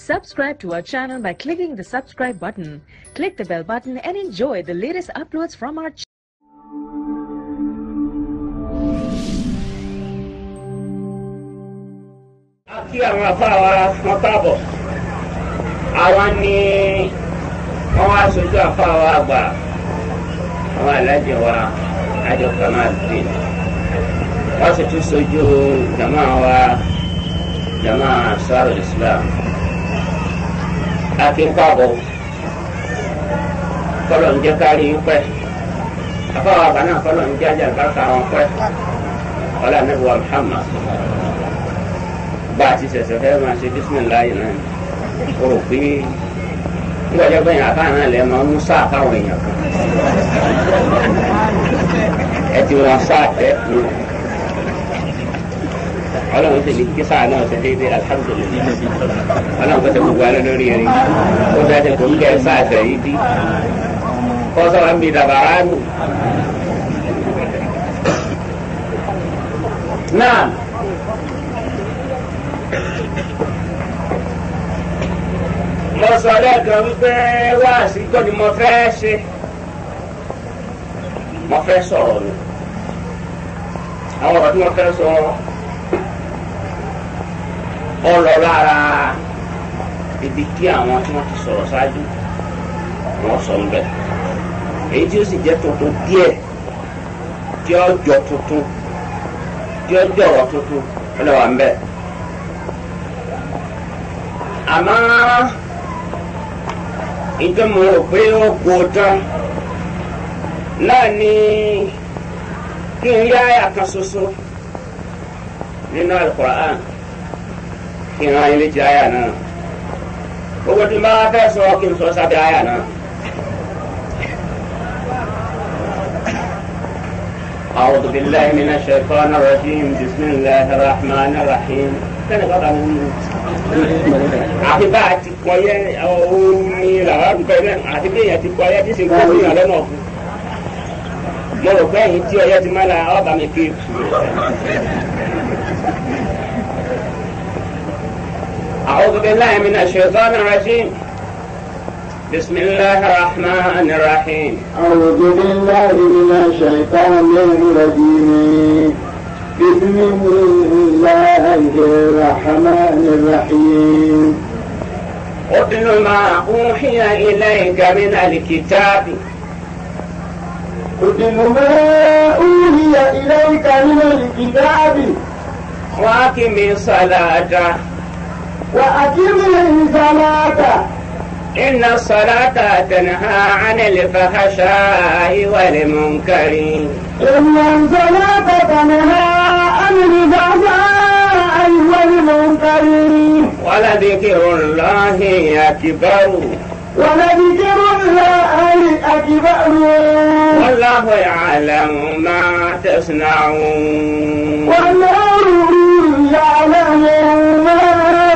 Subscribe to our channel by clicking the subscribe button. Click the bell button and enjoy the latest uploads from our channel. a kí àwọn afáwa wọn káàbọ̀ àwa ni wọ́n wá sojú afáwa àgbà àwọn alájẹ wa àjọ kamadi wọ́n sì tún sojú jama wa jama saro islam a kí káàbọ̀ kọlọ̀ ń jẹ́ kárí pẹ́ afáwa àgbà náà kọlọ̀ ń jẹ́ àjàgbá káwọn pẹ́ ọlá níbi wa muhammad bá a ti ṣẹ̀ṣẹ̀ fẹ́ máa ṣe bísímìláyì náà o rò pé nígbàjọ́ bẹ́yìn àbá náà lẹ́ máa ń mú sáà fáwọn èèyàn kan ẹ ti wọn sáà tẹ́ nu ọlọ́run sì ní kí sáà náà ṣe déédéé alhamdulilayi ọlọ́run kò tẹ gbogbo alẹ́ lórí ẹ̀rí ó dájú kò ń kẹ́ sáà tẹ̀ yí dí kọ́ sọ́wọ́n ń bi dàbàrà nù. náà. mo sọ lẹ́ẹ̀kan wípé wáàsí kọ́ ni mo fẹ́ ṣe mo fẹ́ sọ̀rọ̀ ni àwọn ọ̀rọ̀ tí mo fẹ́ sọ ọ lọ lára ibi tí àwọn tí wọ́n ti sọ̀rọ̀ ṣáájú wọ́n sọ ń bẹ̀ èyí tí ó sì jẹ́ tuntun díẹ̀ tí ó jọ tuntun tí ó jọ̀rọ̀ tuntun ó lè wà ń bẹ̀ àmọ́ ìjọ mo rò pé ó kó tán náà ni kí n yá àyà kan ṣoṣo nínú alukur'an kí n rán ilé jẹ àyà náà gbogbo tí n bá fẹ́ sọ kí n sọ sábẹ́ àyà náà. أعوذ بالله من الشيطان الرجيم بسم الله الرحمن الرحيم كان قطع àfi bá a ti kọ yẹ òun ni làwọn àdúgbò yẹn àti bí èèyàn ti kọ yẹ tí sì ń kó fún yàn lọ́nà ọ̀fun mo rò pé ẹ̀yìn tí ọyẹ ti máa la ọba mi ké. أعوذ بالله من الشيطان الرجيم بسم الله الرحمن الرحيم أعوذ بالله من الشيطان الرجيم بسم الله الرحمن الرحيم اتل ما أوحي إليك من الكتاب اتل ما أوحي إليك من الكتاب وأقم الصلاة وأقم الصلاة إن الصلاة تنهى عن الفحشاء والمنكر إن الصلاة تنهى عن الفحشاء والمنكر ولذكر الله أكبر ولذكر الله أكبر والله يعلم ما تصنعون والله يعلم ما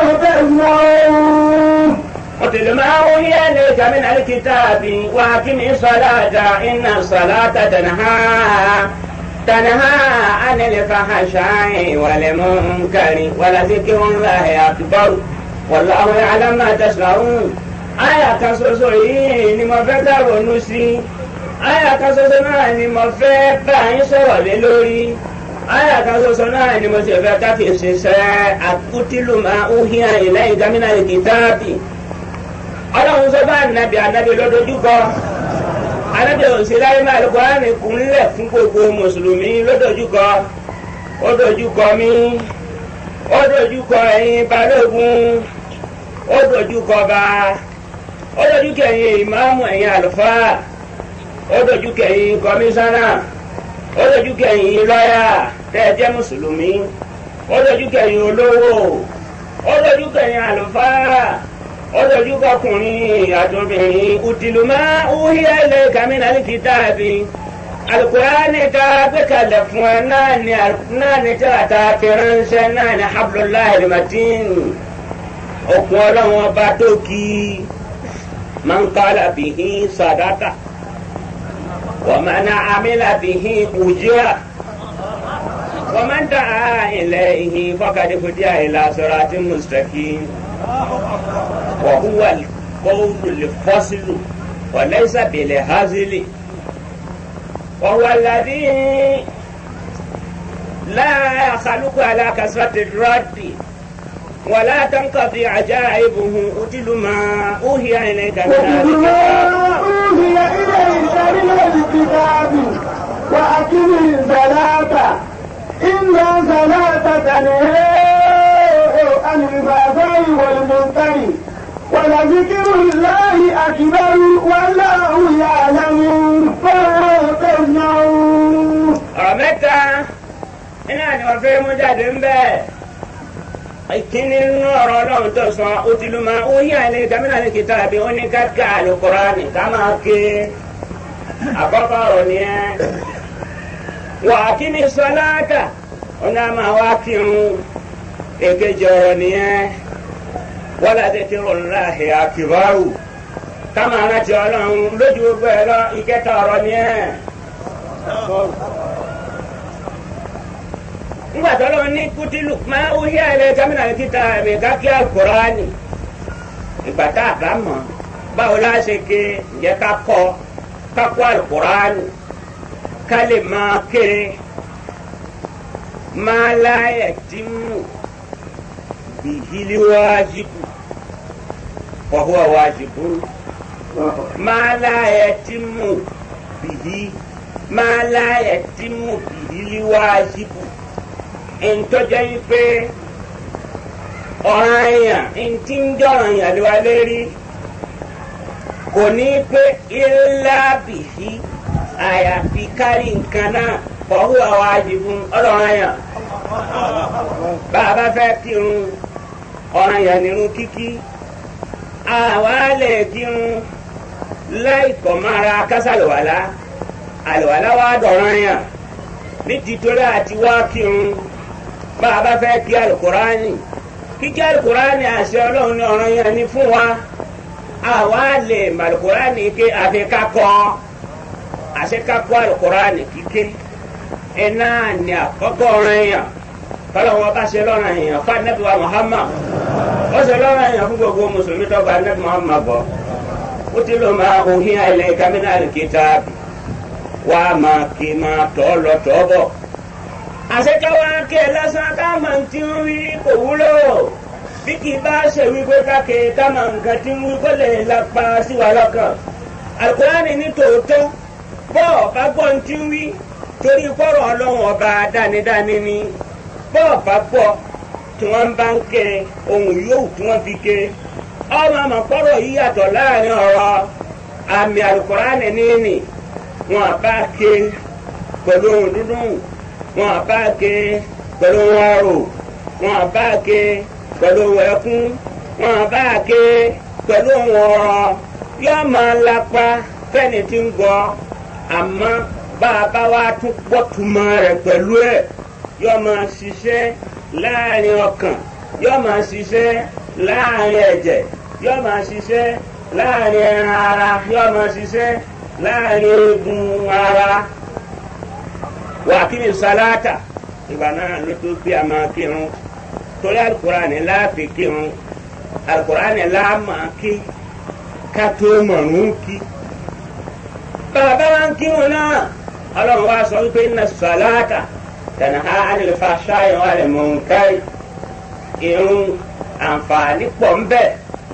تصنعون اتل ما أوحي إليك من الكتاب وأقم الصلاة إن الصلاة تنهى تنهى عن الفحشاء والمنكر ولذكر الله أكبر والله يعلم ما تصنعون àyà kan ṣoṣo yìí ni mo fẹ́ ká ronú sí àyà kan ṣoṣo náà ni mo fẹ́ bá yín sọ̀rọ̀ lé lórí àyà kan ṣoṣo náà ni mo sì fẹ́ ká fi ṣiṣẹ́ àkútìlùmọ̀ òhìn ìlẹ́yìn gómìnà ìkìtàbì ọlọ́run sọ bá ànábì ànábì lọ́dọ̀júkọ ànábì òsèláyé máa lọ́kọ́ àrùn ìkúnlẹ̀ fún gbogbo mùsùlùmí lọ́dọ̀júkọ ó dojúkọ mi ó dojúkọ ẹ̀yin balógun ó dojúkọ bá ó dojúkọ ẹ̀yin ìmáàmù ẹ̀yin àlùfáà ó dojúkọ ẹ̀yin kọmíṣánná ó dojúkọ ẹ̀yin lọ́yà tẹ́ ẹ jẹ́ mùsùlùmí ó dojúkọ ẹ̀yin olówó ó dojúkọ ẹ̀yin àlùfáà ọlọ́dúnkọ ọkùnrin àtọ́bìnrin ùtìlùmọ́ òhìá ilé kàmínà ní kìtàbí alukurani ká gbẹ̀kalẹ̀ fún ẹ náà ní náà ní tẹ́lẹ̀ta fẹ́ránṣẹ́ náà ní hablullahi al-matin okun ọlọ́wọ́n ọba tó kí man qala bihi sadaka wa man amila bihi ujira wa man da'a ilayhi faqad hudiya ila siratin mustaqim. وهو القول الفصل وليس بالهزل وهو الذي لا يخلق على كثرة الرد ولا تنقضي عجائبه أتل ما أوحي إليك من واتل ما الكتاب أوحي إليك من الكتاب وأقم الصلاة إن الصلاة تنهى عن الفحشاء والمنكر ولذكر الله أكبر والله يعلم ما تصنعون ọ̀rọ̀ mẹ́ta iná ni wọ́n fẹ́ mú jáde ń bẹ́ẹ̀. ìkíni nínú ọ̀rọ̀ ọlọ́run tó sọ òtìlú máa ó yí àìlè gómìnà ní kìtà bí ó ní káàkiri àlùkùránì ká máa ké àkọ́kọ́ ọ̀rọ̀ nìyẹn. wà á kí ni sọláàtà ó ní a máa wá kírun èkejì ọ̀rọ̀ nìyẹn. wọ́n láti kírun láàhì àkìbáwù ká máa rántí ọlọ́run lójú gbogbo ẹ̀ lọ ìkẹta ọ̀rọ̀ nìyẹn. nígbà tó lọ ní kútìlù máa ń hí àìlẹ gómìnà kíta ẹ̀mí kákí àkùránì ìgbà tá a bá mọ̀ báwo la ṣe ké ǹjẹ́ ká kọ́ ká kó àkùránì ká lè máa ké máa láyẹ̀ tí mú bìhílí wájibù wàhùwà wájibù máa láyẹ̀ tí mú bìhí máa láyẹ̀ tí mú bìhílí wájibù ntọ́jà yìí pé ọ̀ràn èèyàn ntí ń jọ̀ràn yàn lé wa lérí kò ní pé ilá bìí àyàfi kárí nǹkan náà fọwọ́ àwọn àjìbùn ọlọ́run yàn bá a bá fẹ́ kírun ọ̀ràn yàn nírun kíkí àwa lè kírun láì kọ̀ mára kásálùwàlá àlùwàlá wa dọ̀ràn yàn ní títorí àti wá kírun bá a bá fẹ́ kí alukurani kíkí alukurani àṣẹ ọlọ́run ní ọ̀ràn yẹn ni fún wa àwa lè mọ alukurani ké àfi kakọ́ àṣẹ kakọ́ alukurani kíké iná ní àkọ́kọ́ ọ̀ràn yẹn kọ́lọ́wọ́ bá ṣe lọ́ràn yẹn fún anabi wa muhammad ó ṣe lọ́ràn yẹn fún gbogbo mùsùlùmí tó gba anabi muhammad bọ̀ ó ti lọ́ máa òhìn àìlẹ́ kámínà kìtàbí wá máa kí máa tọ́ lọ tọ́ bọ̀ àṣekáwá ké lásán káàmà tí ń wí kò wúlò bí kì í bá ṣe wípé káke káàmà nǹkan tí ń wí kó lè lápá sí wa lọ́kàn alukurani ní tòótọ́ bọ́ọ̀ bá gbọ́ ń tí ń wí torí kọ́rọ̀ ọlọ́run ọba dánidáni ni bọ́ọ̀ bá gbọ́ tí wọ́n bá ń ké ohun yòówù tí wọ́n fi ké ọmọ àmọ́ kọ́rọ̀ yìí yàtọ̀ láàrin ọ̀rọ̀ àmì alukurani níní wọn bá ké pẹ̀lú ohun dúdú wọn bá ké pẹ̀lú ohun arò wọn bá ké pẹ̀lú ohun ẹkún wọn bá ké pẹ̀lú ohun ọ̀rọ̀ yóò máa lapa fẹ́ni tí ń gbọ́ àmọ́ bá a bá wá tún gbọ́ túmọ̀ rẹ̀ pẹ̀lú ẹ̀ yóò máa ṣiṣẹ́ láàrin ọkàn yóò máa ṣiṣẹ́ láàrin ẹ̀jẹ̀ yóò máa ṣiṣẹ́ láàrin ẹran ara yóò máa ṣiṣẹ́ láàrin eegun ara wà kí ni salata ìgbà náà ló tó bí a máa kírun torí alukurani láàfin kírun alukurani láàmà kí ká tó mọ̀rún kí. bàbá wa ń kírun náà ọlọ́run wa sọ wípé inna salata tanha anil fahsha'i wal munkari irun àǹfààní pọ̀ ń bẹ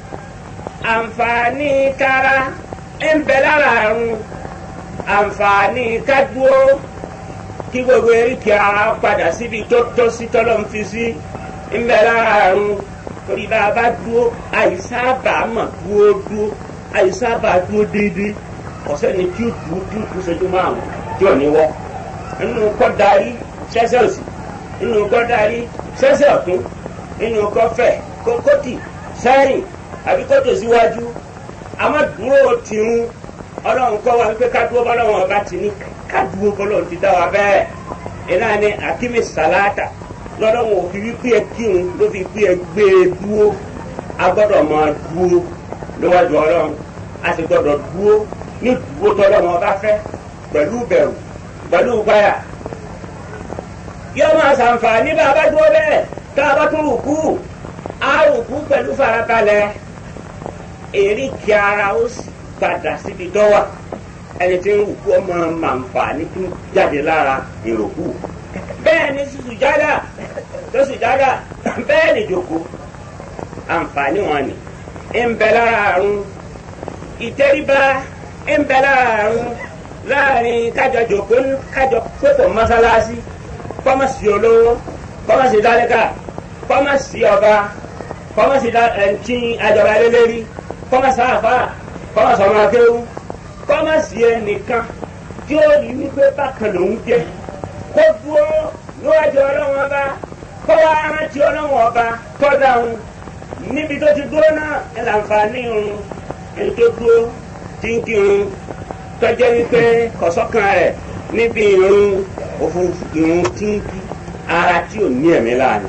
àǹfààní kára ń bẹ lára àrùn àǹfààní kádúró kí gbogbo eríkì ara padà síbi tó tó sí tọ́lọ́ ń fi sí ń bẹ lára àrùn torí bá a bá dúró àìsábà mọ̀ dúró dúró àìsábà dúró déédéé ọ̀sẹ́ni tí ó dúró tí ó kú ṣojú márùn tí ò ní wọ́ nínú kọ́ darí sẹ́sẹ̀ òsì nínú kọ́ darí sẹ́sẹ̀ ọ̀tún nínú kọ́ fẹ̀ kókótì sẹ́yìn àbí kótó síwájú àmọ́ dúró tìrún ọlọ́run kọ́ wa wípé ká dúró bọ́lọ́run ọba ti ní ká dúró bọ́lọ́run ti dá wa bẹ́ẹ̀ iná ni akíní sàláàtà lọ́dọ̀wọ̀n òfin wípé ẹ kírun ló fi pé ẹ gbé e dúró a gbọ́dọ̀ máa dúró níwájú ọlọ́run a sì gbọ́dọ̀ dúró ní dúró tọ́lọ́run ọba fẹ́ pẹ̀lú bẹ̀rù pẹ̀lú gbáyà yóò máa ṣàǹfààní bá a bá dúró bẹ́ẹ̀ tá a bá tún rùkú á rùkú jòkó pẹ̀lú farabalẹ̀ èríkì ara ó sì padà síbi dọ́wà ẹni tí ń rúkú ọmọ màǹfààní tó jáde lára ìròkú bẹ́ẹ̀ ni sùjádà tó sùjádà bẹ́ẹ̀ ni jòkó àǹfààní wọn ni ń bẹ lára àrùn ìtẹríba ń bẹ lára àrùn láàrin kájọ jòkó kájọ pépò mọ́sálásí kọ́mọ̀sí olówó kọ́mọ̀sí dálẹ́kà kọ́mọ̀sí ọba kọ́mọ̀sí ẹ̀ǹtí àjọba lélẹ́rí kọ́mọ̀sí àfà kọ́mọ̀sí ọmọ akéwú kọ́mọ̀sí ẹnìkan tí ó rí wípé bákan lòún jẹ́ kó dúró níwájú ọlọ́wọ́n ọba kó wá rántí ọlọ́wọ́n ọba tọ́da òun níbi tó ti dúró náà ẹ̀ láǹfààní òun ẹni tó dúró tí ń kírun tọ́jẹ́ wípé kọ̀sọ́kan rẹ̀ níbi irun òfurufú irun tí ń kí ara tí ò ní ẹ̀mí láàánú.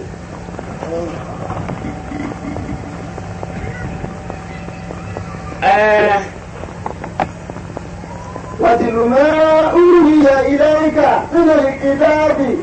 واتل ما أوحي إليك من الكتاب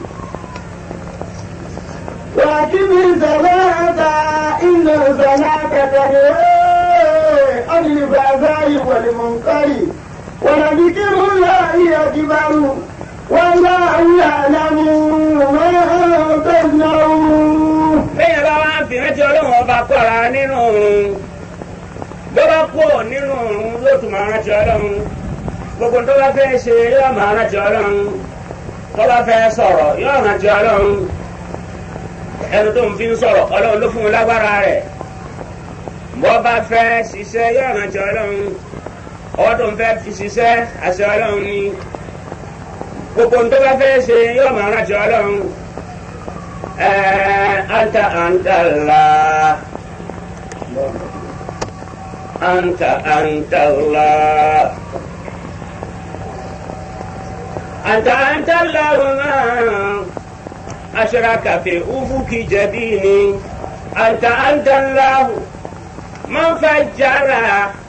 وأقم الصلاة إن الصلاة تنهى عن الفحشاء والمنكر ولذكر الله أكبر والله يعلم ما تصنعون. bẹ́ẹ̀ bá wá fi rántí ọlọ́run ọba kọ́ra nínú òun bó bá kú nínú òun ló tún máa rántí ọlọ́run gbogbo tó bá fẹ́ ṣe yóò máa rántí ọlọ́run tó bá fẹ́ sọ̀rọ̀ yóò rántí ọlọ́run ẹnu tó ń fi ń sọ̀rọ̀ ọlọ́run ló fún un lágbára rẹ̀ bó bá fẹ́ ṣiṣẹ́ yóò rántí ọlọ́run ọwọ́ tó ń fẹ́ fi ṣiṣẹ́ àṣẹ ọlọ́run ni gbogbo tó bá fẹ́ ṣe yóò máa rántí ọlọ́run anta anta la anta anta la anta anta la ma ashraka fi ufuki jabini anta anta la man fajjara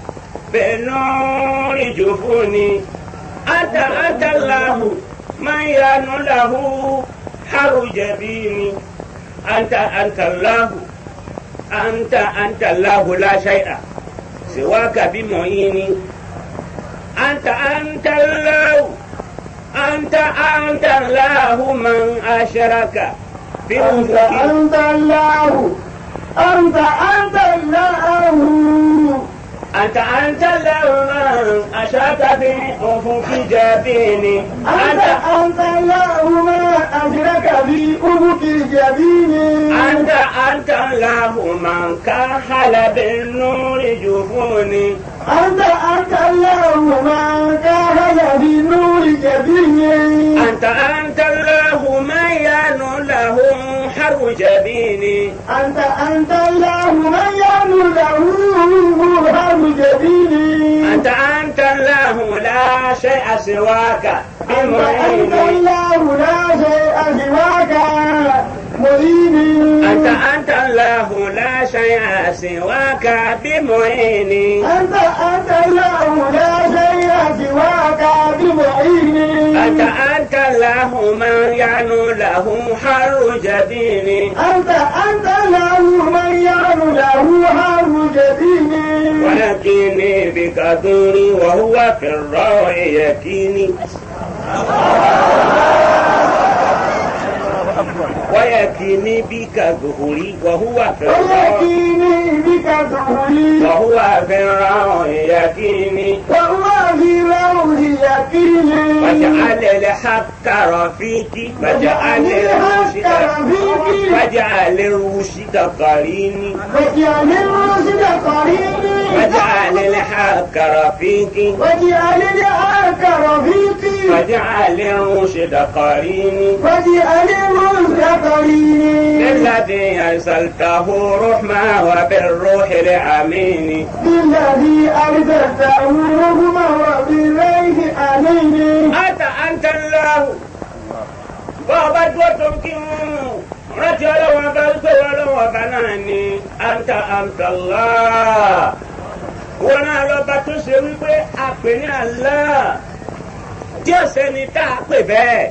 بنور جفوني أنت أنت الله من يان له حر جبيني أنت أنت الله أنت أنت الله لا شيء سواك بمعيني أنت أنت الله أنت أنت الله من أشرك في أنت أنت الله أنت أنت الله أنت أنت الله أشرك في أفق جبيني أنت أنت الله ما أشرك في أفق جبيني أنت أنت الله من كحل بالنور جفوني أنت أنت الله ما كان بنور جبيني أنت أنت الله من يان له حر جبيني أنت أنت الله من يعلم له هم جبيني أنت أنت الله لا شيء سواك أنت أنت بمعيني الله لا شيء سواك معيني أنت أنت الله لا شيء سواك بمعيني أنت أنت الله لا شيء سواك بمعيني أنت أنت الله من يعنو له حر جبيني أنت أنت له من يعلم له هم جبيني ولكني بك دوري وهو في الروع يكيني ويكيني بك ظهري وهو في الروع ويكيني بك ظهري وهو في الروع يكيني وهو في روح يقيني واجعل الحق رفيقي واجعل الرشد واجعل الرشد قريني واجعل الرشد قريبي واجعل الحق رفيقي واجعل الحق رفيقي واجعل الرشد قريني واجعل الرشد قريني الذي أرسلته رحمة وبالروح الأمين بالذي أرسلته رحمة وبالليل أمين أنت أنت الله bọ́ọ̀bá dúró tó ń kí wọn rántí ọlọ́wọ́n bá ń gbé ọlọ́wọ́n bá náà ní anta anta Allah wọn náà lọ́ba tó ṣe wípé a pè ní Allah tí ọ̀sẹ̀ ni tá a pè bẹ́ẹ̀.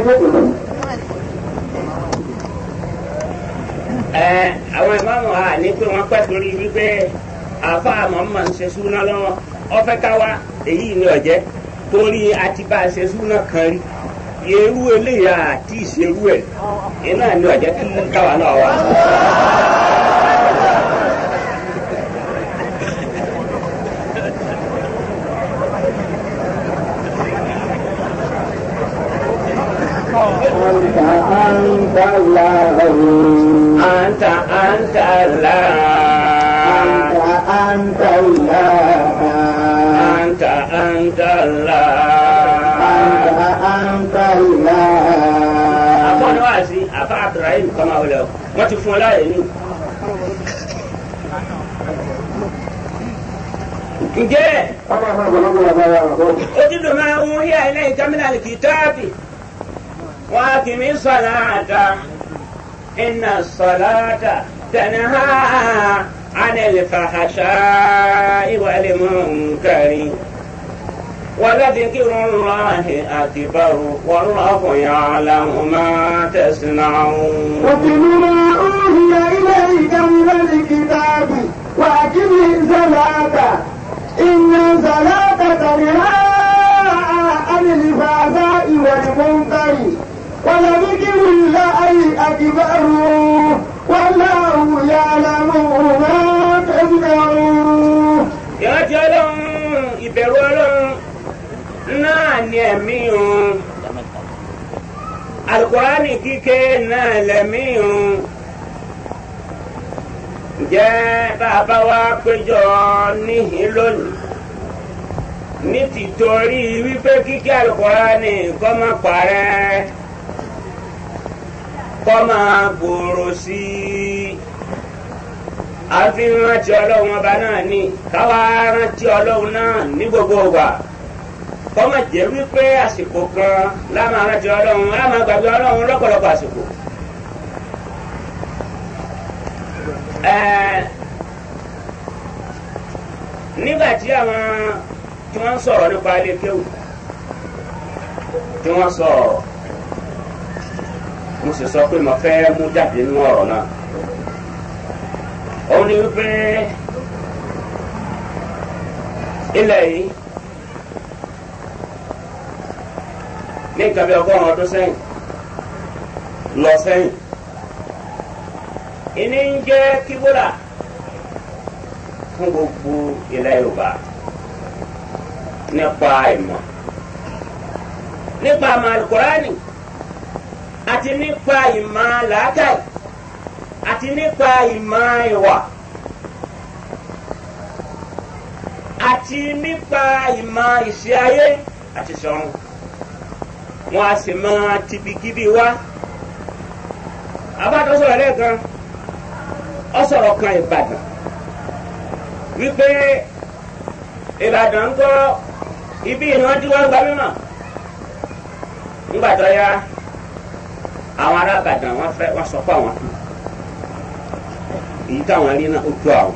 ẹ àwọn ìmáàmù wa ní pé wọ́n pẹ́ torí wípé àfa àmọ́mọ́ ń ṣe súná lọ́wọ́ ọ̀fẹ́ káwa èyí ni ọ̀jẹ́ torí àti bá a ṣe súná kan rí irú eléyà àti ìṣerú ẹ̀ iná ni ọ̀jẹ́ kí káwa náà wà. أنت أنت الله anta anta la أنت أنت الله anta anta la. أنت أنت الله àfọ ni wàá sí àfa abdulrahim kọ́má wọlé o wọ́n ti fún ọ láàyè ní. ǹjẹ́ ojúdùn máa ń hí àìlẹ́ ìkámínà kìtàbì wọ́n á kì mí sọ̀lá àdá iná sọ̀lá àdá tẹ̀nìhà ánìlẹ̀ fàhàṣà ìwàlẹ̀ mọ̀nkàrí. ولذكر الله أكبر والله يعلم ما تصنعون واتل ما أوحي إليك من الكتاب وأقم الصلاة إن الصلاة تنهى عن الفحشاء والمنكر ولذكر الله أكبر والله يعلم ما تصنعون ìrántí ọlọ́run ìbẹ̀rù ọlọ́run náà ni ẹ̀mí òun alukurani kíké náà lẹ̀mí òun ǹjẹ́ bàbá wa péjọ níhìn lónìí ní tìtorí wípé kíké alukurani kọ́ máa parẹ́ kọ́ máa gbòòrò sí i àfi rántí ọlọ́run ọba náà ní káwá rántí ọlọ́run náà ní gbogbo ọgbà kọ́mọ̀ jẹ́ wípé àsìkò kan lámà rántí ọlọ́run lámà gbàgbé ọlọ́run lọ́pọ̀lọpọ̀ àsìkò. Ẹ̀ẹ́, nígbà tí àwọn tí wọ́n ń sọ̀rọ̀ nípa ilé kéwù tí wọ́n sọ̀rọ̀ mo sì sọ pé mo fẹ́ mú jáde nínú ọ̀rọ̀ náà òun ni wípé ilẹ̀ yìí ní nǹkan bí ọgọ́rùn-ún ọdún sẹ́yìn lọ sẹ́yìn ìní ń jẹ́ kíbúlà fún gbogbo ilẹ̀ Yorùbá nípa ìmọ̀ nípa àmà alukurani àti nípa ìmọ̀ làákàyè àti nípa ìmọ̀ ìwà àti nípa ìmọ̀ ìṣe ayé àti sọ̀run wọn a sì máa tibikíbi wá abájọ sọ̀rọ̀ lẹ́ẹ̀kan ọ sọ̀rọ̀ kan Ìbàdàn wípé Ìbàdàn ń kọ́ ibi ìran tí wọ́n gba mímọ̀ ńgbà tó yá àwọn ará Ìbàdàn wọ́n fẹ́ wọ́n sọ pé àwọn kú èyí táwọn rí náà ó tó àwọn.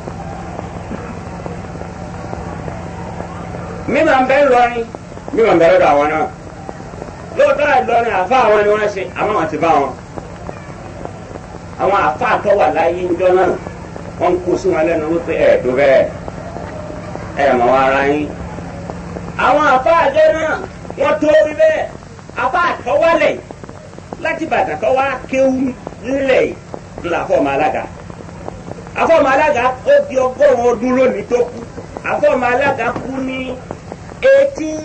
mímọ̀ ń bẹ lọrin mímọ̀ ń bẹ lọ́dọ̀ àwọn náà lóòótọ́ àìlọrin àfa àwọn ni wọ́n ṣe àmọ́ àwọn ti bá wọn. àwọn àfa àtọ́ wà láyé ńjọ́ náà wọ́n ń kó sí wọn lẹ́nu wípé ẹ̀ tó bẹ́ẹ̀ ẹ̀ mọ̀ wọn ara yín. àwọn àfa àjọ náà wọ́n tó rí bẹ́ẹ̀ àfa àtọ́ wálẹ̀ láti bàtà tó wá kéwú nílẹ̀ ńlá fọ́ọ̀mù alága afọ́ọ̀mù alága ó di ọgọ́rùn-ún ọdún lónìí tó kú afọ́ọ̀mù alága kú ní eighteen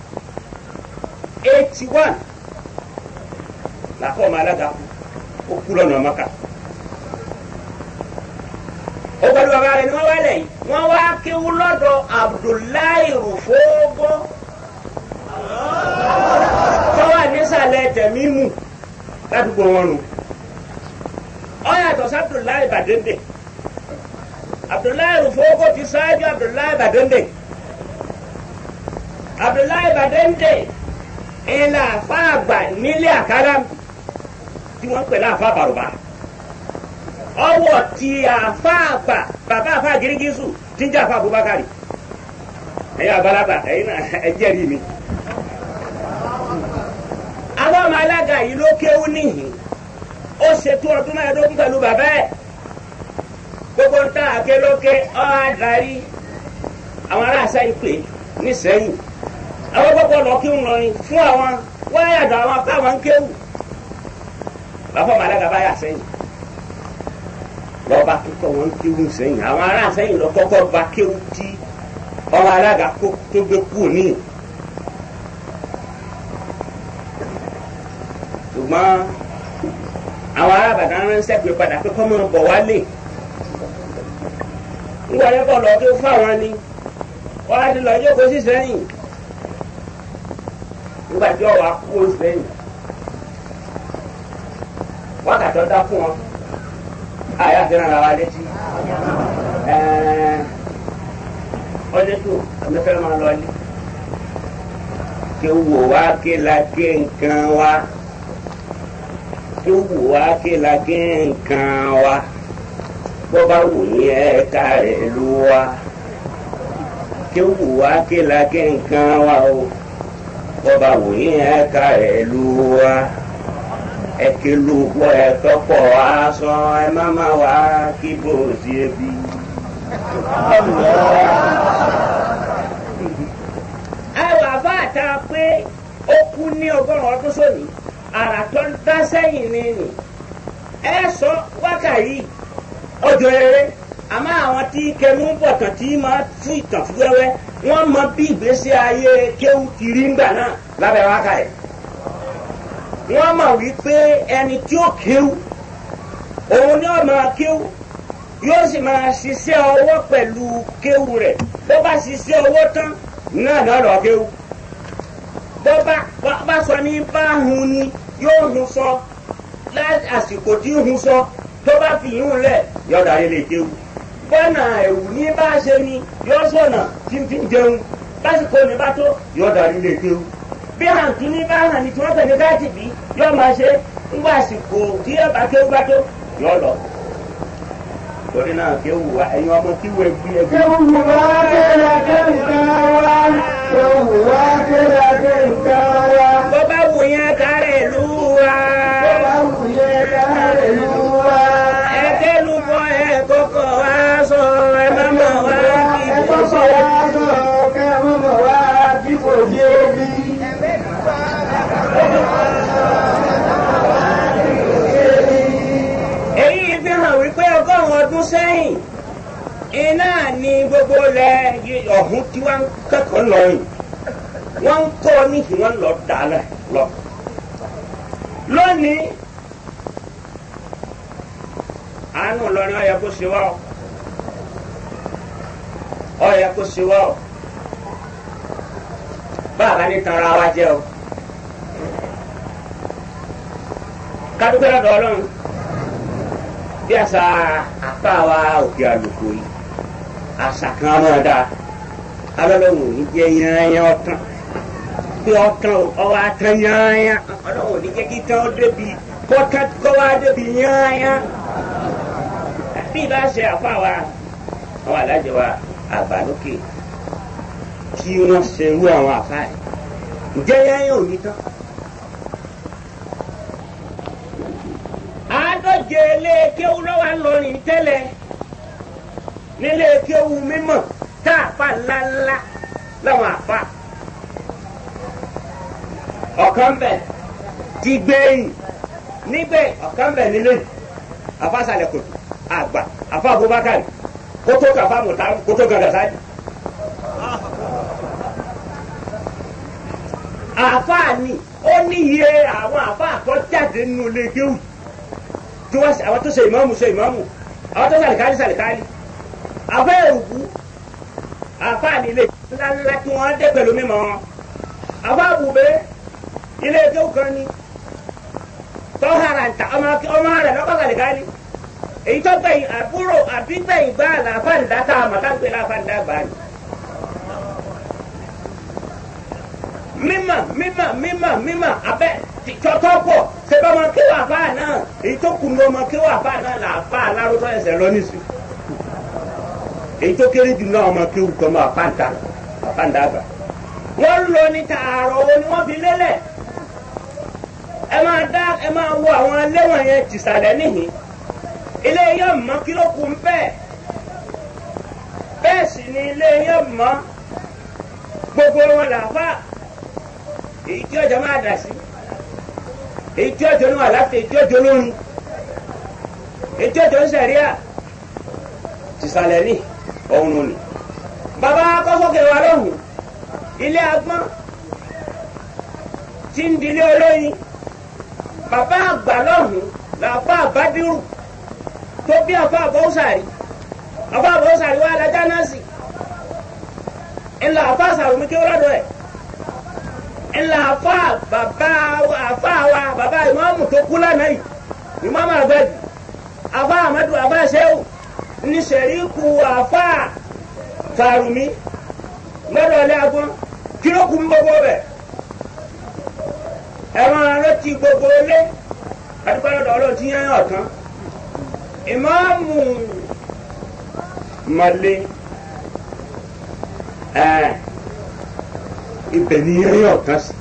eighty one làfọ́ọ̀mù alága kú ó kú lọ́nà ọmọkà ó pẹ̀lú bàbá rẹ̀ ni wọ́n wá lẹ́yìn wọ́n wá kéwú lọ́dọ̀ Abdullahi Rufógó tó wà nísàlẹ̀ tẹ̀mímù ládùúgbò wọn nù ọ yàtọ̀ sí Abdullahi Badende Abdullahi Rufógó ti ṣáájú Abdullahi Badende Abdullahi Badende ìlà àfáàgbà nílé àkàrà tí wọ́n pè láàfáà bàrùbá ọwọ́ ti àfáàgbà bàbá àfáà gírígísù tí ń jẹ́ àfáà Abubakari ẹ̀yin àgbàlagbà ẹ̀yin náà ẹ jẹ́rìí mi. àwọn ọmọ alága yìí ló kéwú níhìn ó ṣètò ọdún mẹ́ẹ̀ẹ́dógún pẹ̀lú bàbá ẹ̀ gbogbo ń tà àké lókè ọ́ àdárí àwọn ará sẹ́yìn pè nísẹ́yìn àwọn gbogbo lọ kí ń lọrin fún àwọn wọ́n yàtọ̀ àwọn káwọn ń kéwù bàbá ọmọ alága bá yà sẹ́yìn lọ́ba kíkọ́ wọn ń kéwù sẹ́yìn àwọn ará sẹ́yìn lọ kọ́kọ́ ba kéwù tí ọmọ alága kó tó gbé kúrò níyìn. ṣùgbọ́n àwọn arábàdàn ránṣẹ́ pé padà pé kọ́ máa bọ̀ wálé nígbà yẹn kọ́ lọ kí ó fáwọn ni wọ́n á ti lọ jókòó sí sẹ́yìn nígbà tí ọ̀wá kú ó sẹ́yìn wákàtí ọ̀dá fún wọn àyà fi ràn wá létí ọdẹ tó ọmọfẹ́ máa lọ ilé kí ó wò wá kí la gé nǹkan wá kí ó wò wá kí la gé nǹkan wá bó bá wù ní ẹ̀ka rẹ̀ ló wá kí ó wò wá kí la gé nǹkan wá o bó bá wù ní ẹ̀ka rẹ̀ ló wá ẹ̀kẹ́ ló pọ̀ ẹ̀kọ́ pọ̀ aṣọ ẹ má má wá kí bó ṣe bí. àwọn àbáàtà pé ó kú ní ọgọ́rùn-ún ọdún sóní àrà tó ń dá sẹ́yìn ni nì ẹ sọ wákàyí ọjọ́ eré àmọ́ àwọn tí kẹnu bọ̀tàn tí máa fún ìtàn fún wẹ́wẹ́ wọ́n mọ bí ìgbésí ayé kéwù ti rí ńgbà náà lábẹ́ wákàyí wọ́n mọ̀ wípé ẹni tí ó kéwù òun ni ó máa kéwù yóò sì máa ṣiṣẹ́ ọwọ́ pẹ̀lú kéwù rẹ̀ bó bá ṣiṣẹ́ ọwọ́ tán náà náà lọ kéwù bó bá bá sọ ní bá hun ni yóò hun sọ láti àsìkò tí hun sọ tó bá fi yún lẹ̀ yóò darí lè kéwù bọ́nà ẹ̀wù ní bá ṣe ni yóò sọ̀nà tí ń fi jẹun lásìkò ní bá tó yóò darí lè kéwù bí hàǹtí ní bá hàn ní tí wọ́n tẹ̀lé káàtì bí yóò máa ṣe ńgbà àsìkò tí yóò bá kéwù bá tó yóò lọ torí náà kí ó wù wá ẹ̀yin ọmọ kí wọ́n gbé ẹgbẹ́. Kéwù wá kéra kéǹkan wá. Kéwù wá kéra kéǹkan wá. bó bá wù yẹn kárẹ̀ lù wá. Bọ́lá wù yẹ káàrẹ̀ lù wá. ẹ̀kẹ́ lù bọ́ ẹ̀ kókó wá sọ ẹ má mọ̀ wá kí Ẹ bó kọ́kọ́ ṣe. wá sọ kẹ́ ẹ mọ̀ wá kí kò dé bí. èyí fi hàn wípé ọgọ́rùn-ún ọdún sẹ́yìn iná ni gbogbo ilẹ̀ yí- ọ̀hún tí wọ́n ń kẹ́kọ̀ọ́ lọ yìí wọ́n ń kọ́ ní kí wọ́n lọ dálẹ̀ lọ. lónìí àánú lọrin ọyẹ kó ṣe wá ọ ọyẹ kó ṣe wá ọ báàbá ní tanra wa jẹ o kádúpẹ́ lọ́dọ̀ ọlọ́run bí àṣà apá wa òkè àlùkò yìí àṣà kan máa dá alọ́lọ́wọ̀n ò ní jẹ́ yányán ọ̀tán bí ọ̀tán ọwọ́ atán yányán ọlọ́wọ̀n ò ní jẹ́ kí tán ó débi kọ́tán kọ́ wá débi yányán bí ibà ṣe àpá wa àwọn alájẹ wa àgbà lókè tí wọ́n ṣe irú àwọn àpá yìí ǹjẹ́ yányán ò ní tán. àádọ́jẹ ilé kéwú lọ́wọ́ ńlọrin tẹ́lẹ̀ nílé kéwú mímọ̀ tá a fa ńláńlá láwọn àfa ọ̀kan bẹ̀ ti gbẹ̀yìn níbẹ̀ ọ̀kan bẹ̀ nílé àfàsàlẹ̀ kòtò àgbà àfa Abubakar kótó kàfa mọ̀tà kótó gàdà sáyé. àfa ni ó ní iye àwọn àfa àtọ́jáde nínú ilé kéwú tí wọ́n àwọn tó ṣe ìmáàmù ṣe ìmáàmù àwọn tó ṣàlìkálì ṣàlìkálì àfẹ́ òkú àfáàní ilé ńláńlá tí wọ́n dé pẹ̀lú mímọ́ wọn àfẹ́ àbùbẹ́ ilé ẹjọ́ kan ní tọ́hara ntà ọmọ ọmọ rẹ̀ lọ́kọ̀ ṣàlìkálì èyí tó gbẹ̀yìn àbúrò àbí gbẹ̀yìn gbá làfáàndá tá a mọ̀ ká ń pè láfáàndá gbà ní. mímọ̀ mímọ̀ mímọ̀ mímọ̀ abẹ́ tọ́tọ́ pọ̀ ṣe bá ọmọ kéwà fáà náà èyí tó kù ní ọmọ kéwà fáà náà là fà á lárúkọ ẹsẹ̀ lọ nísì èyí tó kéré jù náà ọmọ kéwù tó máa pàǹtà pàǹtà àgbà wọ́n lọ ní tààrọ̀ owó ni wọ́n fi lélẹ̀ ẹ máa dá ẹ máa wo àwọn ẹlẹ́wọ̀n yẹn tìsàlẹ̀ níhìn ilé yẹn mọ́ kí ló kù ń bẹ́ẹ̀ bẹ́ẹ̀ sì ni ilé yẹn mọ́ gbogbo wọn làfà èyí tí ọjà máa dà sí èyí tí ọjọ́ ní àláfíà èyí tí ọjọ́ lóhun èyí tí ọjọ́ ń sẹ̀ríà tìsàlẹ̀ ní ọ̀hún ni bàbá kọ́sọ́kẹ́ wa lọ́hùn ilé agbọ́n tí ń dilé olóyin bàbá àgbà lọ́hùn làbá àbádírù tó bí àbá àbọ̀sàrí àbá àbọ̀sàrí wa alájà náà sì ńlá àbá àsàrùmí kí ó lọ́dọ̀ ẹ̀ ńlá àfá bàbá àfá wa bàbá ìmáàmù tó kú lánàá yìí ìmáàmù àgbàdì àfá àmàdù àfá ṣẹ́wù ní sẹ̀ríkù àfá fàrùmí lọ́dọ̀ ilé agbọ́n kí ló kú ń gbogbo bẹ̀ ẹ̀rọ arántí gbogbo ilé àdúgbò lọ́dọ̀ ọlọ́run tí yẹn yàn tán ìmáàmù mọ̀lẹ́ ẹ̀ ibẹ̀ ni yẹn yàn tán sí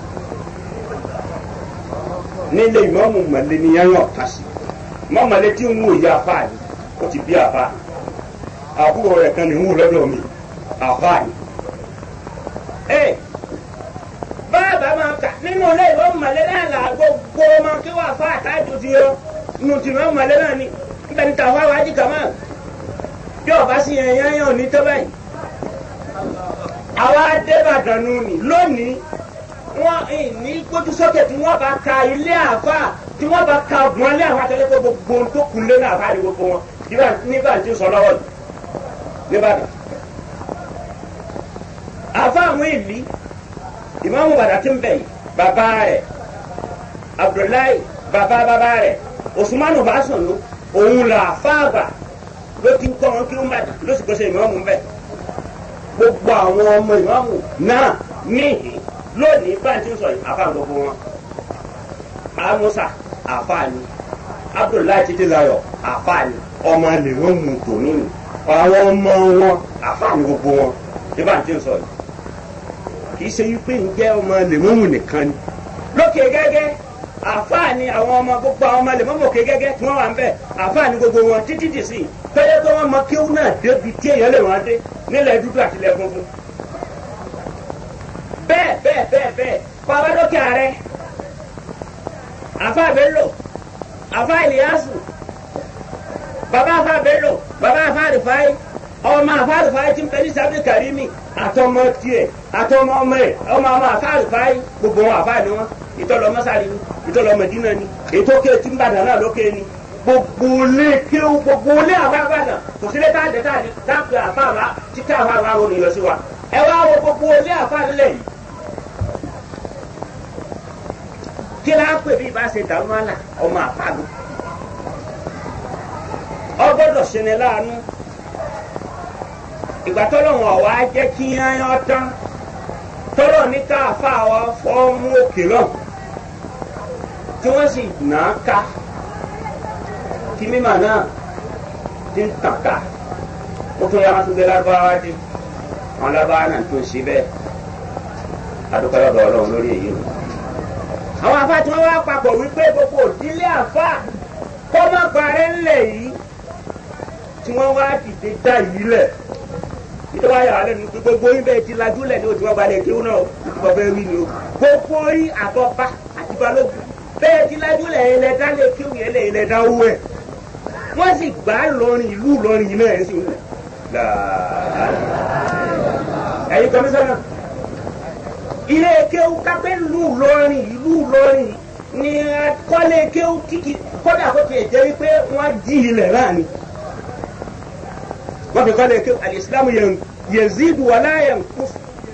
nílé ìmáàmù mọ̀lẹ́ ni yẹn yàn tán sí mọ̀mọ̀lẹ́ tí ń wò yí afá ni ó ti bí afá àbúrò rẹ̀ kan ní ń wò lọ́dọ̀ mi afá ni. ẹ bàbá máa kà nínú ilé ìmáàmù mọ̀lẹ́ náà là gbogbo ọmọ kí wọ́n afá àtàjù ti yọ nù tí ìmáàmù mọ̀lẹ́ náà ni níbẹ̀ ni tàwọn àwọn ají kàmá bí ọba sì yẹn yẹn yàn ní tọ́ báyìí. àwa débàdàn nù ní lónìí wọn ní gbójú sókè tí wọn bá ka ilé àfa tí wọn bá ka gun ilé àfa tẹ́lẹ̀ pé gbogbo ohun tó kun lé ní àfa ni gbogbo wọn nígbà tí ó sọ lọ́wọ́ yìí nìbàdàn. àfa àwọn ìlí ìmáàmù bàdà tí ń bẹ̀ yìí bàbá rẹ̀ abdullahi bàbá bàbá rẹ̀ osùmánù bá sùn ló òun là àfa àgbà ló ti ń kọ́ wọn kí wọ́n bàdà ló sì gbèsè ìmáàmù ń bẹ̀ gbogbo àwọn ọmọ ìmáàmù náà níhìn lónìí báyìí tí ń sọ yìí àfáà gbogbo wọn amusa àfáàní abdullahi títí layọ àfáàní ọmọ lè wọn mú tòní ni àwọn ọmọ wọn àfáàní gbogbo wọn ní báyìí tí ń sọ yìí kì í ṣe wípé ń jẹ́ ọmọ lè wọn mú nìkan ni lókè gẹ́gẹ́ àfáàní àwọn ọmọ gbogbo àwọn ọmọ lè mọ́ mọ́ òkè gẹ́gẹ́ tí wọ́n wà ń bẹ̀ àfáàní gbogbo wọn títí dì sí tọ́jọ́ tó wọ́n mọ kéwú náà débi tí èèyàn lè wọ́n dé nílẹ̀ dúdú àtìlẹ̀ funfun bẹ́ẹ̀ bẹ́ẹ̀ bẹ́ẹ̀ bẹ́ẹ̀ bàbá dókè ààrẹ àfa bello àfa ìlíyàsù bàbá àfa bello bàbá àfa àrífáì ọmọ àfa àrífáì tí ń bẹ ní sábẹ́ kàrímì àtọmọ tiẹ̀ àtọmọ ọmọ ẹ̀ ọmọ ọmọ àfa àrífáì gbogbo wọn àfa ni wọn ìtọ́lọ mọ́sálí ni ìtọ́lọ mẹ́dínà ni ètò òkè tí ń bàdàn náà lókè ni gbogbo ilé kéwù gbogbo ilé àfa àbàdàn kò sílé tá a dẹ tá a dẹ tá a pè àfa àbá títí àfa àbá wọn ni lọ sí wa ẹ wá wo gbogbo ilé àfa nílẹ̀ yìí. kí la pè bí ibà ṣe dàrú àlà ọmọ àpàlù ọgbọ́dọ̀ ṣẹni láàánú ìgbà tọ́lọ́wọ̀n ọ̀wá jẹ́ kí yányán tán tọ́lọ̀ ní ká àfa wa fọ́ọ̀mù òkè náà tí wọ́n sì nà á ká kí mímà náà ti ń tàn ká ó tún yára tún gbé lárúbáwá dé àwọn lárúbáwá náà tún ṣe bẹ́ẹ̀ adúpẹ́ lọ́dọ̀ ọlọ́run lórí èyí nù àwọn afa tí wọn wá papọ̀ wípé gbogbo òdílé àfa kọ́mọ́ parẹ́ ńlẹ̀ yìí tí wọ́n wá dìde dá yìí lẹ̀ nítorí wáyà wà lẹ́nu pé gbogbo yín bẹ́ẹ̀ ti lajú lẹ̀ ní òtí wọn balẹ̀ kí wọn náà ìtumọ̀ bẹ́ẹ̀ wí ni o gbogbo yín àtọ́ba àti balógun bẹ́ẹ̀ ti lajú lẹ̀ yẹn lẹ dá lé kí wọn yẹn lẹ̀ yẹn lẹ dá owó ẹ̀ wọ́n sì gbà á lọrin ìlú lọrin yìí náà ẹ̀ sì ń lẹ̀ ẹ̀yin kọmísánná ilé kéwú kápẹ́ lù lọ́rin ìlú lọ́rin ni kọ́lé kéwú kíkì kọ́dà kó tiẹ̀ jẹ́ wípé wọ́n jí ilẹ̀ náà ni. wọ́n fi kọ́lé kéwú alìsílámù yazidu wala yanqus.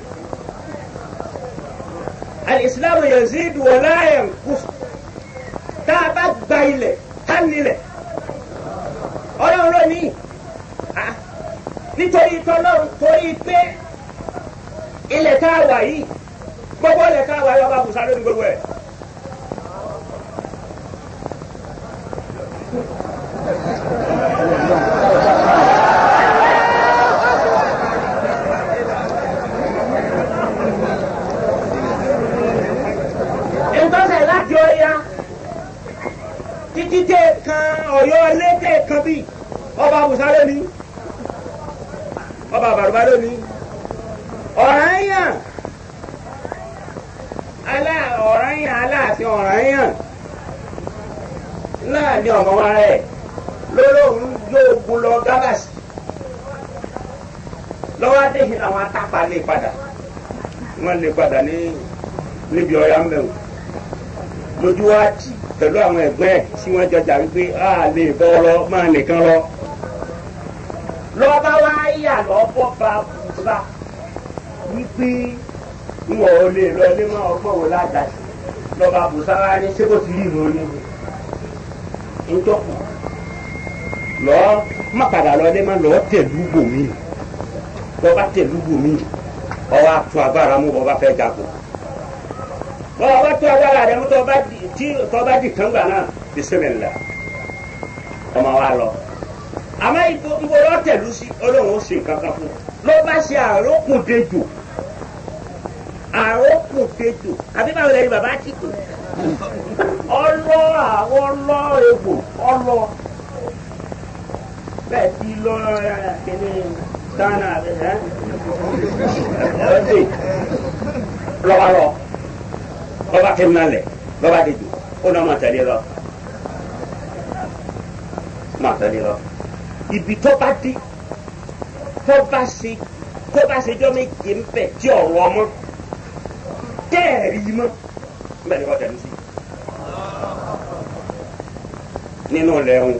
alìsílámù yazidu wala yanqus. tá a bá gba ilẹ̀ ká nílẹ̀ ọlọ́run ló ní nítorí tọ́lọ́run torí pé ilẹ̀ tá a wà yìí gbogbo ilẹ̀ ká wáyé ọba àbùsá lórí gbogbo ẹ̀. ìtọ́sẹ̀ láti ọya Musa lónìí ọba Bàrùbá lónìí ọ̀ràn yàn alá ọ̀ràn yàn aláàfin ọ̀ràn yàn náà ní ọmọ wa rẹ̀ lólóhùn yóò gun lọ gábàsì lọ́wọ́ adéhìn làwọn atápa lè padà wọ́n lè padà ní níbi ọ̀yà ń bẹ̀rù lójú wa tì pẹ̀lú àwọn ẹ̀gbẹ́ ẹ̀ tí wọ́n jọjà wípé a lè bọ́ ọ lọ máa nìkan lọ. lọ́ba wa yà lọ́bọ̀ bá bùbá wípé n ò lè lọ ilé máa ọgbọ́n wò ládàá lọ́ba bùsá wa ní sébò tí rí ìròyìn ńjọ́kù lọ́ọ́ má padà lọ ilé máa lọ́ọ́ tẹ̀lú bòmí lọ́ba tẹ̀lú bòmí ọwọ́ àtún agbára mú bọ́ bá fẹ́ jagun bọ́ọ̀ bá tó agbára rẹ̀ mú tọ́ba di tí tọ́ba di kàn gbà náà bisimilá ọmọ wa lọ. àmọ́ ibo ibo lọ tẹ̀lú sí olóhùn ó sì kankan fún un ló bá ṣe àrókùn dejò àrókùn dejò àbí báwo lẹ́yìn bàbá ti kù ọlọ àwọn ọlọ egbò ọlọ bẹ́ẹ̀ ti lọ kíní gánà ẹ ọdẹ lọ́wọ́ lọ lọ́ba tẹ̀ ń nalẹ̀ lọ́ba de jù ó náà máa tẹ̀lé lọ máa tẹ̀lé lọ ibi tó bá dé tó bá ṣe tó bá ṣe jọ́ méje ń bẹ̀ tí ọ̀rọ̀ ọmọ tẹ́ẹ̀rí mọ́ bẹ́ẹ̀ ni wọ́n tẹ̀lé sí nínú lẹ́hùn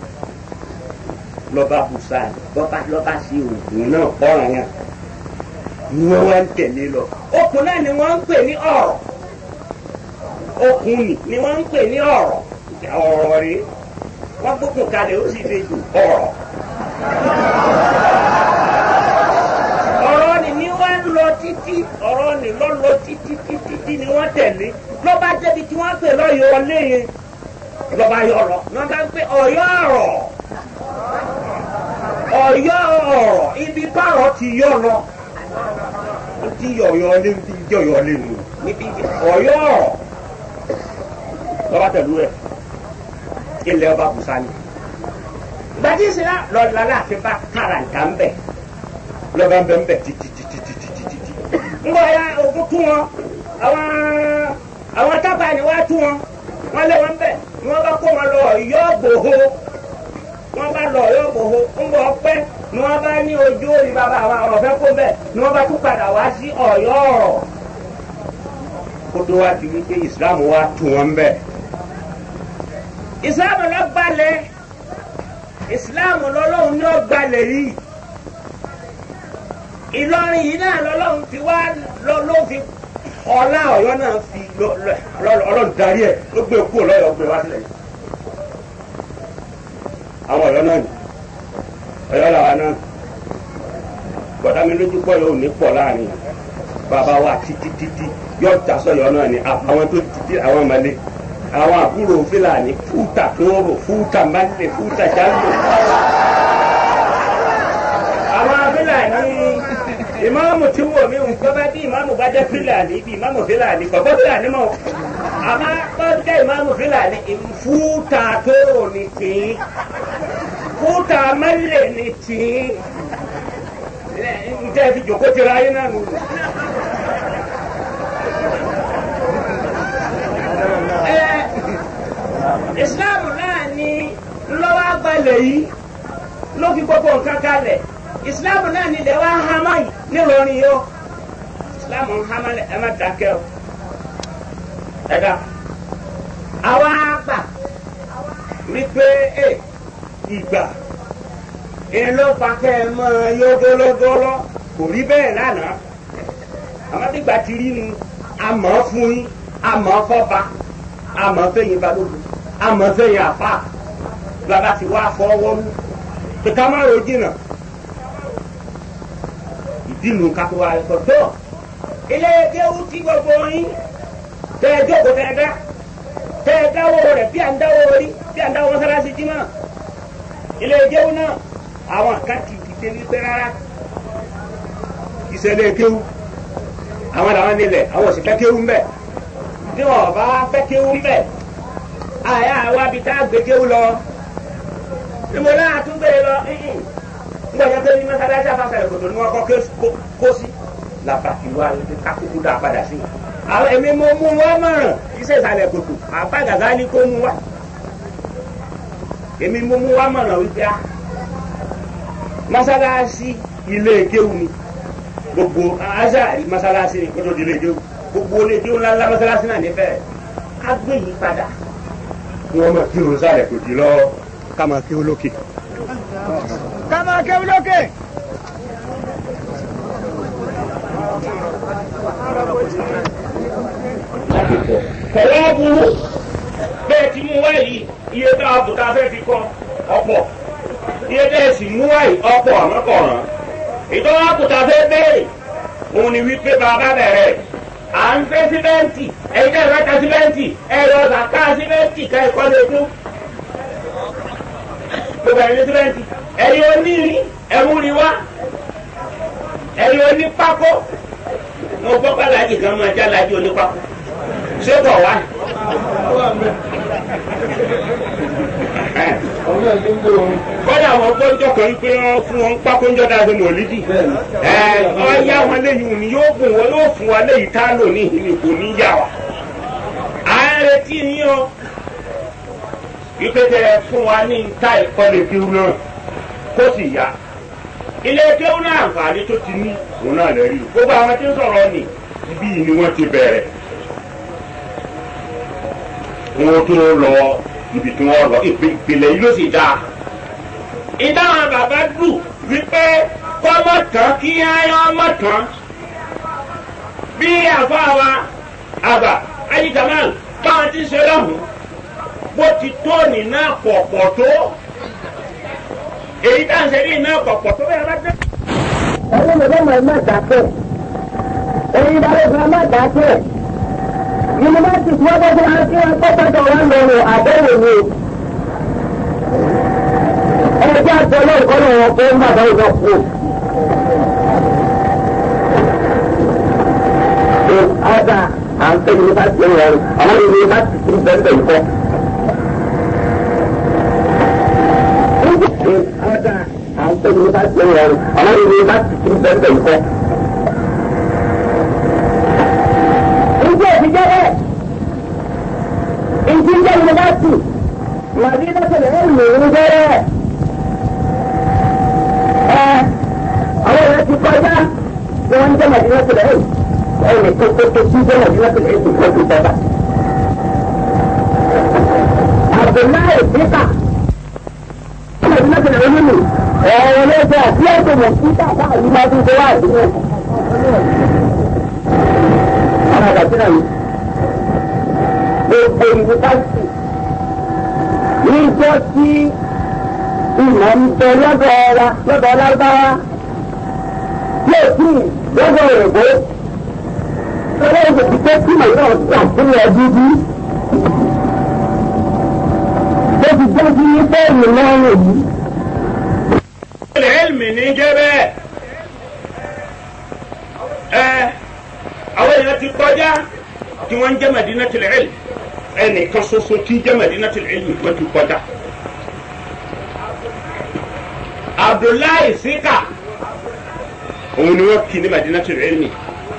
lọ́ba busa lọ́ba lọ́ba ṣe oògùn náà ọ̀ràn yẹn ni wọ́n wá ń tẹ̀lé lọ okùn náà ni wọ́n ń pè ní ọ̀rọ̀ okùn ni ni wọ́n ń pè ní ọ̀rọ̀ ọ̀rọ̀ rí wọ́n gbókùn kalẹ̀ ó sì fi jù ọ̀rọ̀. ọ̀rọ̀ ni ni wọ́n ń lọ títí ọ̀rọ̀ ni lọ́ lọ títí títí tí ni wọ́n tẹ̀lé lọ́ba débi tí wọ́n pè lọ́yọ̀ léyìn lọ́ba yọ̀ lọ lọ́ba ń pè ọ̀yọ́ ọ̀rọ̀ ọ̀yọ́ ọ̀rọ̀ ibi bárọ̀ ti yọ̀ lọ ti yọ̀yọ̀ lé ti yọ̀yọ̀ lé nu níbi ọ̀yọ́ ọ̀rọ̀ lọ́ba tẹ̀lú ẹ̀ ilẹ̀ ọba busani. gbadé sinna lọ́la láàfin bá karanta ń bẹ̀ lọ́ba ń bẹ̀ ń bẹ̀ títí títí títí títí. ń bọ̀ ya ogun tún wọn àwọn àwọn tábà ni wàá tún wọn wọn lé wọn bẹ̀ ni wọ́n bá kó wọn lọ yọ gbòho wọ́n bá lọ yọ gbòho ń bọ̀ pẹ́ ni wọ́n bá ní ojú òní bàbá àwọn ọ̀fẹ́ kó bẹ̀ ni wọ́n bá tún padà wá sí ọ̀yọ́ ọ̀rọ̀ kótó wa ti wí pé ìsìlámù wa tún wọn bẹ́ẹ̀ ìsìláàmù lọ gbalẹ̀ ìsìláàmù lọ́lọ́run ní ọgbàlẹ̀ yìí ìlọrin yìí náà lọ́lọ́run fi wá ló fi ọlá ọ̀yọ́ náà fi ọlọ́run darí ẹ̀ ló gbé kúrò lọ́yọ̀ gbé wá sílẹ̀ yìí àwọn ọ̀yọ́ náà ni ọ̀yọ́ làwa náà bọ̀dá mi lójú pọ̀ yóò ní pọ̀ láàrin bàbá wa títí títí yóò jà sọ̀yọ́ náà ni àwọn tó títí àwọn ọmọlé àwọn àbúrò fúlàní fúta tóóró fúta mbálẹ fúta jáde. àwọn fúlàní ìmáàmù tí wò mí nǹkan bá bí ìmáàmù bá jẹ́ fúlàní bí ìmáàmù fúlàní kọ̀kọ́ fúlàní mọ̀ àmọ́ bọ́dé ìmáàmù fúlàní fúta tóóró ni tì í fúta mẹ́lẹ̀ ni tì í ǹjẹ́ fi jòkó tira ayé náà nù. ìsìláàmù náà ni lọ́wọ́ agbalẹ̀ yìí ló fi gbogbo nǹkan kalẹ̀ ìsìláàmù náà ni ilẹ̀ wa hama yìí nílọrin yìí ó ìsìláàmù ń hama ẹ má dákẹ́ o ẹ̀dá àwa àgbà wípé ẹ ìgbà èló pàkẹ́ ẹ mọ yógólógóló kò rí bẹ́ẹ̀ lánàá àmọ́tígbà ti rí nu àmọ́ fún yín àmọ́ fọ́ba àmọ́ fẹ́yìn balógun amọ̀fẹ́yìn àfa bàbá ti wá fọwọ́ mú kíkà má ro jìnnà ìdí nu kakó wa ẹ̀kọ́ tó ilé kéwú tí gbogbo yín tẹ ẹ jókòó tẹ ẹ dá tẹ ẹ dáwọ́ rẹ̀ bí à ń dáwọ́ orí bí à ń dáwọ́ mọ́sálásí jí mọ́ ilé kéwú náà àwọn kan ti dìde wípé rárá ìṣẹ̀lẹ̀ kéwú àwọn làwọn nílẹ̀ àwọn òsì fẹ́ kéwú mbẹ́ bí wọn bá fẹ́ kéwú mbẹ́ àyà wa bi tá a gbẹgẹw lọ ìmọ̀ náà tún gbé lọ nígbà yẹn pé ní mọ́sálásí àfàsàlẹ̀ kòtò ni wọ́n kọ́ kó sí làbàtì wa kákúkú dá padà sí. àwọn èmi mo mú wọn mọ̀ràn iṣẹ́ ìsàlẹ̀ kòtò àbá gàgá ní kó mú wa. èmi mo mú wa mọ̀ràn wípé a mọ́sálásí ilé ìkéwù ni gbogbo azari mọ́sálásí ni kótó di ilé ìkéwù gbogbo ilé ìkéwù ńláńlá mọ́sálásí náà nífẹ̀ẹ́ ká gbé yìí padà. wọ́n mọ̀ kí o sálẹ̀ kòtò lọ ká máa kí o lókè. ká máa kéwú lókè. kọ̀wé burú bẹ́ẹ̀ ti mú wáyé iye tá a bò tá a fẹ́ fi kọ́ ọ̀pọ̀ iye tẹ́ ẹ sì mú wáyé ọ̀pọ̀ àmọ́kọ̀ràn ìtọ́wọ́ àkùtà fẹ́ bẹ́ẹ̀ òun ni wípé bàbá bẹ̀rẹ̀ à ń fẹ́ símẹ́ǹtì ẹ̀yin tẹ́ ẹ fẹ́ ta símẹ́ǹtì ẹ̀rọ ọ̀sà ká símẹ́ǹtì ká ẹ̀kọ́ lè dún gbogbo ẹ̀yin símẹ́ǹtì ẹ̀yin onírin ẹ̀múrin wá ẹ̀yin onípákó mo gbọ́ bàlájì kan máa já lájú onípákó ṣé bọ̀ wá. kọ́dà àwọn gbọ́njọ́ kan pé wọ́n fún wọn pákóńjọ́ dáadé mọ̀lídì. ọ̀ya wọn léyìn òní yóò gùn wọn yóò fún wa léyìí tá a lò ní ìhìnì kò ní yà wá. à ń retí yín o ìpèsè fún wa ní ta ìkọlẹ̀ kí wọn náà kó sì yá. ilé kéwọn náà àǹfààní tó ti ní òun náà lè rí gbogbo àwọn tí ń sọ̀rọ̀ ni ibi ni wọ́n ti bẹ̀rẹ̀ wọn tó lọ ibi tí wọn lọ ìpìlẹ̀ yìí ló sì dáa. ìdáhùn bàbá dùn wípé kọ́mọ tán kí ayọ́ mọ̀ tán. bí àfáàwa àbà ayíkàmáà báwọn ti ṣe lọ́hùn bó ti tó nínú àpọ̀pọ̀ tó èyí tá à ń ṣe ní iná àpọ̀pọ̀ tó bẹ́ẹ̀ bá dé. ẹni mi ló mọ ẹ má dákẹ́ ẹni bá lè fún ẹ má dákẹ́ yunifásitì tí wọ́n bọ́ fún wa kí wọ́n kọ́ pẹ́tọ́ wọn lọ́rùn àbẹ̀wò ni o. ẹjẹ́ àtọ́lọ́ ìkọ́nà wọn kó ń bàbá ìjọ kú. ọ̀dà à ń pè yunifásitì ń rọrùn àwọn yunifásitì tí ń bẹ́ẹ̀ bẹ́ẹ̀ kọ́. ọ̀dà à ń pè yunifásitì ń rọrùn àwọn yunifásitì tí ń bẹ́ẹ̀ bẹ́ẹ̀ kọ́. ìjẹ́ ìfijẹ́ bẹ́ẹ̀ ìjì jẹ́ yunifásitì màdínà tẹ̀lé ẹ̀ lò ó bẹ́ẹ̀ ẹ àwọn èèyàn ti kọjá tí wọ́n ń jẹ́ màdínà tẹ̀lé ẹ̀ ẹ̀ ní kókó tó sí jẹ́ màdínà tẹ̀lé ẹ̀ tó kọ́ tó tọ́ba. Abdullahi Sika màdínà tẹ̀lé ẹ̀ nínú ọ̀rọ̀ ló jẹ́ àti ẹ̀sùn mọ̀ sí káàkiri àyè máa tún ṣe wá àdúgbò. Àwọn àgbàdo náà ni gbogbo yunifásitì níjọ́ tí ìmọ̀ ń bẹ lọ́dọ̀ wa lọ́dọ̀ lárúbáwá yóò tí lọ́dọ̀ òyìnbó lọ́dọ̀ òyìnbó ti pé kí màá náà gbà sílẹ̀ dúdú. ó ti jẹ́ kí bẹ́ẹ̀ni lọ́rùn yìí. ilmi ní jẹ́ bẹ́ẹ̀ ẹ àwọn èèyàn ti kọjá tí wọ́n ń jẹ́ madinatul ilm ẹnìkan ṣoṣo tí ń jẹ́ madinatul ilm wọ́n ti kọjá. abdullahi sika òun ni wọ́n kì ní madinatul ilmi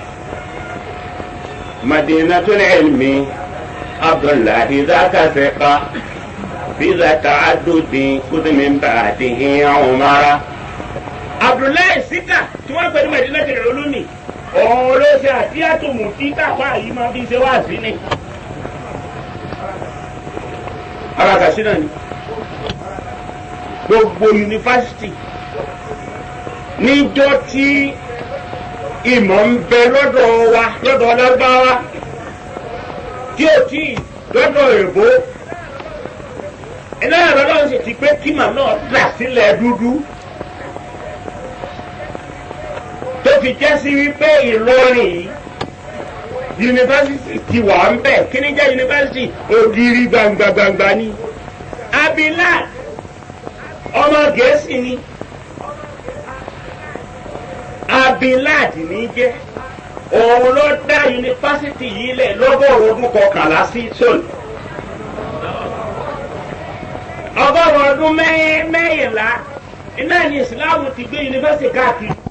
madinatul ilmi abdullahi zaka sika biza ta'addudi kudumi ba'dihi umara. abdullahi sika tí wọ́n pè ní madinatul ilmi òun ló ṣe àtìyàtò mú kí káfá yìí máa fi ṣe wá sí ni. ara kàṣí náà ni gbogbo yunifásitì níjọ́ tí ìmọ̀ ń bẹ lọ́dọ̀ wa lọ́dọ̀ lágbára tí ò tí lọ́dọ̀ èbó ẹlẹ́yìn lọ́dọ̀ sì ti pé kíma náà dà sílẹ̀ dúdú. tó fi jẹ́ sí wípé Ìlọrin yìí yunifásitì ti wà ń bẹ̀ kí ni jẹ́ yunifásitì ògiri gbangba-gbangba ni Abilad ọmọ Gẹ̀ẹ́sì ni Abilad ní jẹ́ òun ló dá yunifásitì yìí lẹ̀ lọ́gọ́rùn ọdún kọkànlá sí sọ́ọ̀lù ọgọ́rùn-ún ọdún mẹ́yìnlá iná ní ìsìláàmù ti gbé yunifásitì káàkiri.